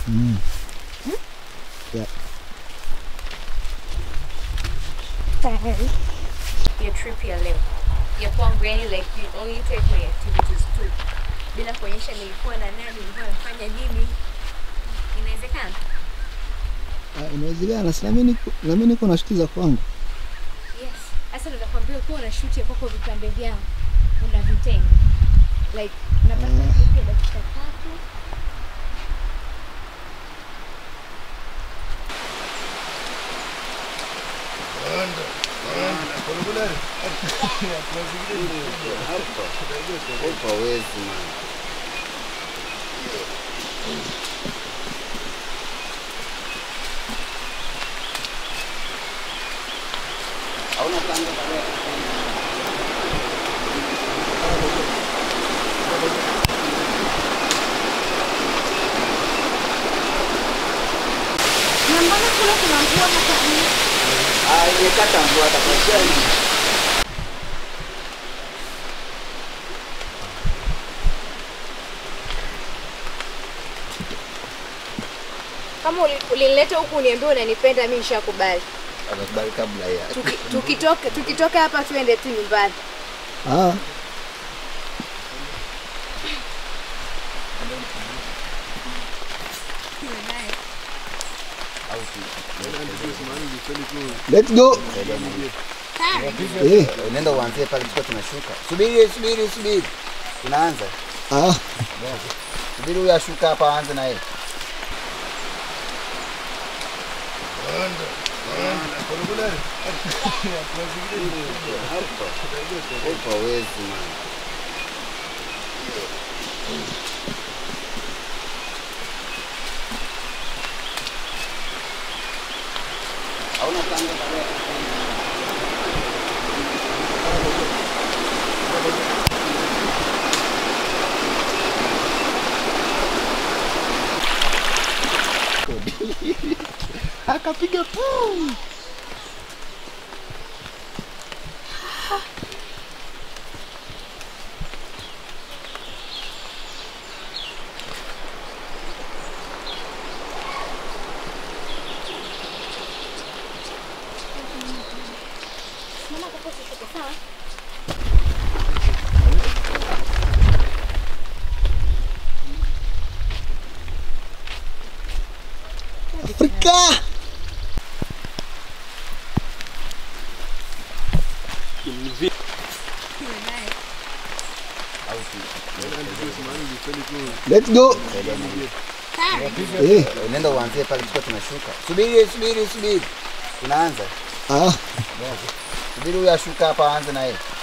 Mm. Yeah. ya trip ya leo ya kwangu yani like you only take my activities tu bila kuonyesha nilikuwa na nani nilikuwa nafanya nini inawezekana Ah, inawezekana si nami niko nami niko na shuti za kwangu yes sasa ndo nakwambia ukiwa una shoot ya kwako vipande vyao unavitenga like unapata clip ya dakika tatu Hapa wezi man. Hauna planga tarehe. na mbona kule kuna mvua hapa nje? Ah, imekata mvua tafadhali. kama uli- ulinileta huku uniambia unanipenda mi nishakubali Atakubali kabla ya. Tuki- tukitoka tukitoka hapa tuende tu nyumbani ah, let's go eh, Unaenda uanzie pale tuko tunashuka. Subiri, subiri, subiri. Tunaanza. ah, Subiri huyu ashuka hapa aanze na yeye. Hapa wezi man. Hauna planga tarehe. akapiga pum Afrika let's go eh, Unaenda uanzie pale tuko tunashuka. Subiri, subiri, subiri. Tunaanza. ah, Subiri huyu ashuka hapa aanze na yeye.